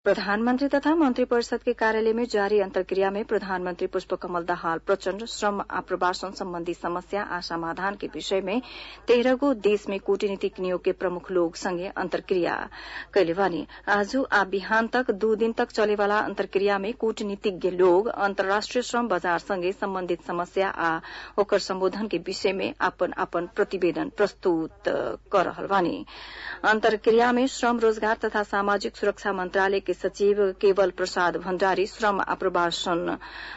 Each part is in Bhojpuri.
प्रधानमन्त्री तथा मन्त्री परिषद के कार्यालय में जारी अन्तर्क्रिया में प्रधानमन्त्री पुष्पकमल दाहाल प्रचण्ड श्रम आप्रवासन सम्बन्धी समस्या आ समाधान के विषय में तेह्र गो देश में कूटनीतिक नियोग के प्रमुख लोग संगे अन्तर्क्रिया कैले बानी आज आ बिहान तक दू दिन तक चलेवाला अन्तर्क्रिया में कूटनीतिज्ञ लोग अन्तर्राष्ट्रिय श्रम बजार संगे सम्बन्धित समस्या आ ओकर सम्बोधन के विषय में आपन आपन प्रतिवेदन प्रस्तुत कर रहल बानी अन्तर्क्रिया में श्रम रोजगार तथा सामाजिक सुरक्षा मन्त्रालय के सचिव केवल प्रसाद भण्डारी श्रम आप्रवासन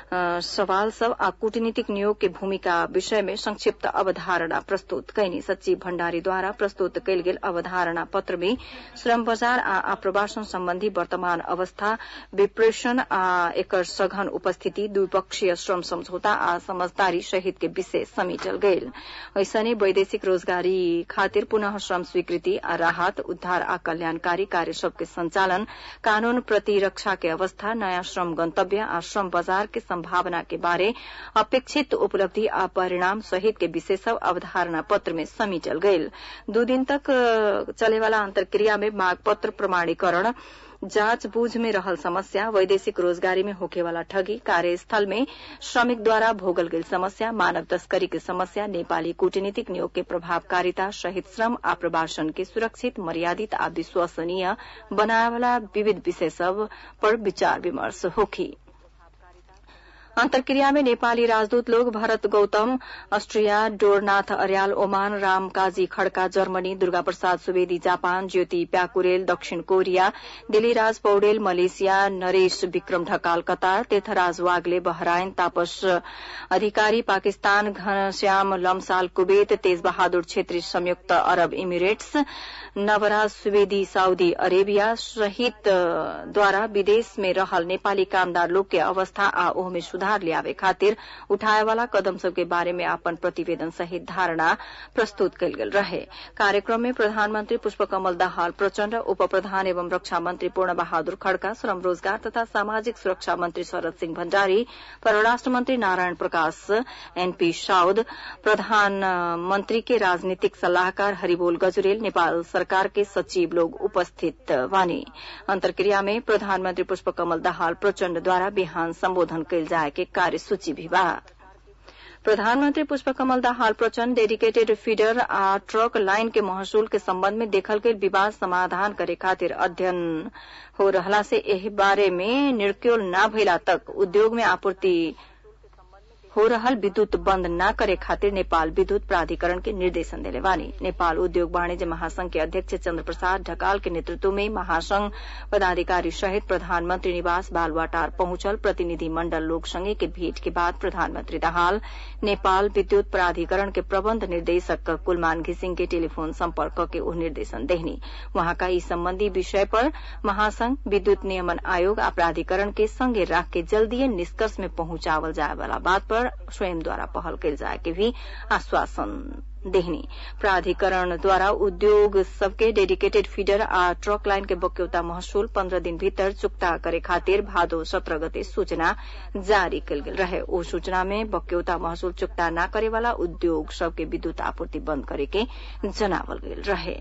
सवाल सब आ कूटनीतिक नियोग के भूमिका विषय में संक्षिप्त अवधारणा प्रस्तुत कैनी सचिव भण्डारीद्वारा प्रस्तुत कैल गेल अवधारणा पत्र में श्रम बजार आ आप्रवासन सम्बन्धी वर्तमान अवस्था विप्रेषण आ एकर सघन उपस्थिति द्विपक्षीय श्रम सम्झौता आ समझदारी सहित के विषय समेटल गयल ऐसने वैदेशिक रोजगारी खातिर पुनः श्रम स्वीकृति आ राहत उद्धार आ कल्याणकारी कार्य सबके संचालन कानून प्रतिरक्षा के अवस्था नयाँ श्रम गन्तव्य आ श्रम बजार के संभावना के बारे अपेक्षित उपलब्धि आ परिणाम सहित के विषय सब अवधारणा पत्र में समेटल गयल दू दिन तक चलेवाला अन्तर्क्रिया में माग पत्र प्रमाणीकरण जाँच बूझ में रहल समस्या वैदेशिक रोजगारी में होखेवाला ठगी कार्यस्थल में श्रमिक द्वारा भोगल गेल समस्या मानव तस्करी के समस्या नेपाली कूटनीतिक नियोग के प्रभावकारिता सहित श्रम आप्रवासन के सुरक्षित मर्यादित आ विश्वसनीय बनाएवाला विविध विषय सब पर विचार विमर्श होखी अन्तर्क्रिया में नेपाली राजदूत लोग भरत Gautam Austria डोरनाथ Aryal Oman Ram Kaji Khadka Germany Durga Prasad Subedi Japan Jyoti Pyakurel दक्षिण Korea Diliraj Paudel Malaysia Naresh Bikram Dhakal Qatar Tirtharaj वाग्ले Bahrain तापस अधिकारी पाकिस्तान घनश्याम लमसाल कुवेत तेज बहादुर छेत्री संयुक्त अरब Emirates Navraj Subedi Saudi Arabia सहित द्वारा विदेश में रहल नेपाली कामदार लोग के अवस्था आ ओहमे सुधार ल्यावे खातिर उठाएवाला कदम सबके बारे में आपन प्रतिवेदन सहित धारणा प्रस्तुत कयल गेल रहे कार्यक्रम में प्रधानमन्त्री पुष्पकमल दाहाल प्रचण्ड उप प्रधान एवं रक्षा मन्त्री पूर्ण बहादुर खड़का श्रम रोजगार तथा सामाजिक सुरक्षा मन्त्री शरद सिंह भण्डारी परराष्ट्र मन्त्री नारायण प्रकाश एनपी साउद प्रधानमन्त्री के राजनीतिक सल्लाहकार हरिबोल गजुरेल नेपाल सरकार के सचिव लोग उपस्थित वानी अन्तर्क्रिया में प्रधानमन्त्री पुष्पकमल दाहाल प्रचण्डद्वारा बिहान सम्बोधन कयल जाए के कार्यसूची भी बा प्रधानमन्त्री पुष्पकमल दाहाल प्रचण्ड डेडिकेटेड फीडर आ ट्रक लाइन के महसूल के सम्बन्ध में देखल गेल विवाद समाधान करे खातिर अध्ययन हो रहला से एहि बारे में निर्क्योल न भइला तक उद्योग में आपूर्ति हो रहल विद्युत बंद न करे खातिर नेपाल विद्युत प्राधिकरण के निर्देशन देले बानी नेपाल उद्योग वाणिज्य महासंघ के अध्यक्ष चन्द्र प्रसाद ढकाल के नेतृत्व में महासंघ पदाधिकारी सहित प्रधानमंत्री निवास बालुवाटार पहुंचल प्रतिनिधि मंडल लोग संगे के भेंट के बाद प्रधानमंत्री दाहाल नेपाल विद्युत प्राधिकरण के प्रबंध निर्देशक कुलमान घिसिंग के टेलीफोन संपर्क के उ निर्देशन देहनी वहां का इस संबंधी विषय पर महासंघ विद्युत नियमन आयोग आ प्राधिकरण के संगे राख के जल्दीय निष्कर्ष में पहुंचावल जाए वाला बात पर स्वयं द्वारा पहल कल जाए के भी आश्वासन देहनी प्राधिकरण द्वारा उद्योग सबके डेडिकेटेड फीडर आ ट्रक लाइन के बक्यौता महसूल पन्द्रह दिन भीतर चुक्ता करे खातिर भादो सत्रह गते सूचना जारी कल गेल रहे ओ सूचना में बक्यौता महसूल चुक्ता न करे वाला उद्योग सबके विद्युत आपूर्ति बंद करे के जनावल गेल रहे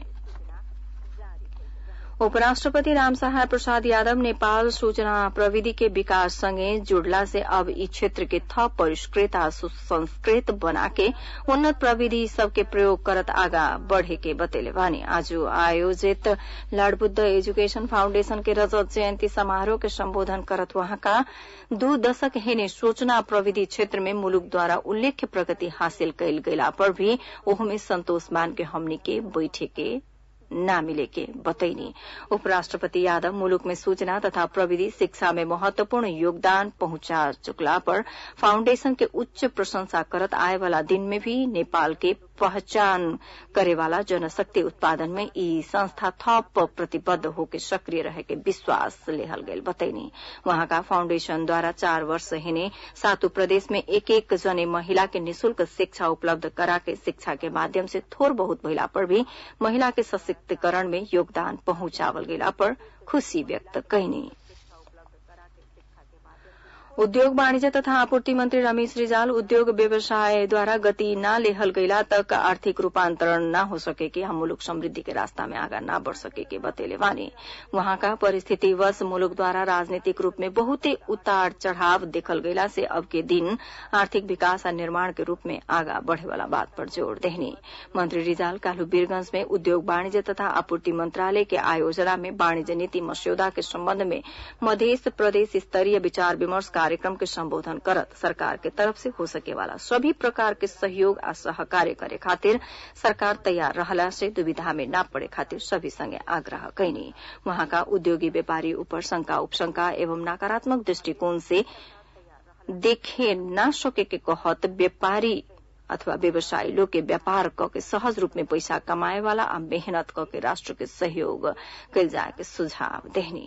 उपराष्ट्रपति रामसहाय प्रसाद यादव नेपाल सूचना प्रविधि के विकास संगे जुड़ला से अब ई क्षेत्र के थप परिष्कृत आ सुसंस्कृत बना के उन्नत प्रविधि सबके प्रयोग करत आगा बढ़े के बतेले बानी आज आयोजित लॉर्ड बुद्ध एजुकेशन फाउंडेशन के रजत जयंती समारोह के संबोधन करत वहाँका दू दशक हेने सूचना प्रविधि क्षेत्र में मुलुक द्वारा उल्लेख्य प्रगति हासिल कयल गेला पर भी ओहमे संतोष मान के हमनी के बैठे के न मिले के बतैनी उपराष्ट्रपति यादव मुलुक में सूचना तथा प्रविधि शिक्षा में महत्वपूर्ण योगदान पहुंचा चुकला पर फाउंडेशन के उच्च प्रशंसा करत आए वाला दिन में भी नेपाल के पहचान करे वाला जनशक्ति उत्पादन में ई संस्था थप प्रतिबद्ध होके सक्रिय रहे के विश्वास लेहल गयल बतैनी वहां का फाउंडेशन द्वारा चार वर्ष हिने सातु प्रदेश में एक एक जने महिला के निशुल्क शिक्षा उपलब्ध करा के शिक्षा के माध्यम से थोर बहुत महिला पर भी महिला के सशक्तिकरण में योगदान पहुंचावल गेला पर खुशी व्यक्त कैनी उद्योग वाणिज्य तथा आपूर्ति मंत्री रमेश रिजाल उद्योग व्यवसायद्वारा गति न लेहल गईला तक आर्थिक रूपांतरण न हो सके कि हम मुलुक समृद्धि के रास्ता में आगा न बढ़ सके के बतेले बानी वहाँका परिस्थितिवश मुलुक द्वारा राजनीतिक रूप में बहुते उतार चढ़ाव देखल गईला से अब के दिन आर्थिक विकास और निर्माण के रूप में आगा बढ़े वाला बात पर जोड़ देहनी मंत्री रिजाल कालू वीरगंज में उद्योग वाणिज्य तथा आपूर्ति मंत्रालय के आयोजना में वाणिज्य नीति मस्यौदा के संबंध में मध्य प्रदेश स्तरीय विचार विमर्श कार्यक्रम के संबोधन करत सरकार के तरफ से हो सके वाला सभी प्रकार के सहयोग आ सहकार्य करे खातिर सरकार तैयार रहला से दुविधा में न पड़े खातिर सभी संगे आग्रह कैनी वहां का उद्योगी व्यापारी ऊपर शंका उपशंका एवं नकारात्मक दृष्टिकोण से देखे न सके के कहत व्यापारी अथवा व्यवसायी लोग के व्यापार क के सहज रूप में पैसा कमाए वाला आ मेहनत क के राष्ट्र के सहयोग कल जाए के सुझाव देहनी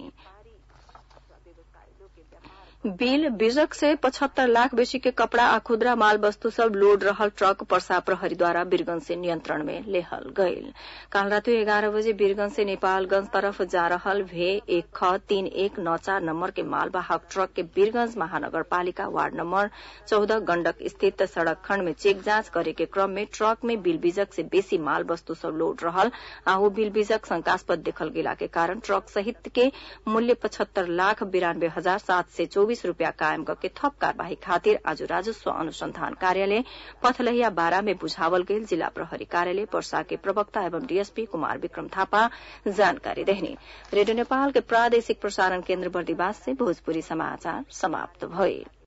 बिल बिजक से पचहत्तर लाख बेसी के कपड़ा आ खुदरा माल वस्तु सब लोड रहल ट्रक पर्सा प्रहरी द्वारा वीरगंज से नियंत्रण में लेहल गईल काल रात ग्यारह बजे वीरगंज से नेपालगंज तरफ जा रहल भे एक ख तीन एक नौ चार नंबर के मालवाहक ट्रक के वीरगंज महानगर पालिका वार्ड नंबर चौदह गंडक स्थित सड़क खंड में चेक जांच करे के क्रम में ट्रक में बिल बीजक से बेसी माल वस्तु सब लोड रहल आ वो बिल बीजक शंकास्पद देखल गेला के कारण ट्रक सहित के मूल्य पचहत्तर लाख बिरानबे हजार सात सय चौबीस रूपियाँ कायम करके थप कार्यवाही खातिर आज राजस्व अनुसंधान कार्यालय पथलहिया बारा में बुझावल गेल जिला प्रहरी कार्यालय पर्सा के प्रवक्ता एवं डीएसपी कुमार विक्रम थापा जानकारी देहनी रेडियो नेपाल के प्रादेशिक प्रसारण केन्द्र बर्दिवास से भोजपुरी समाचार समाप्त भए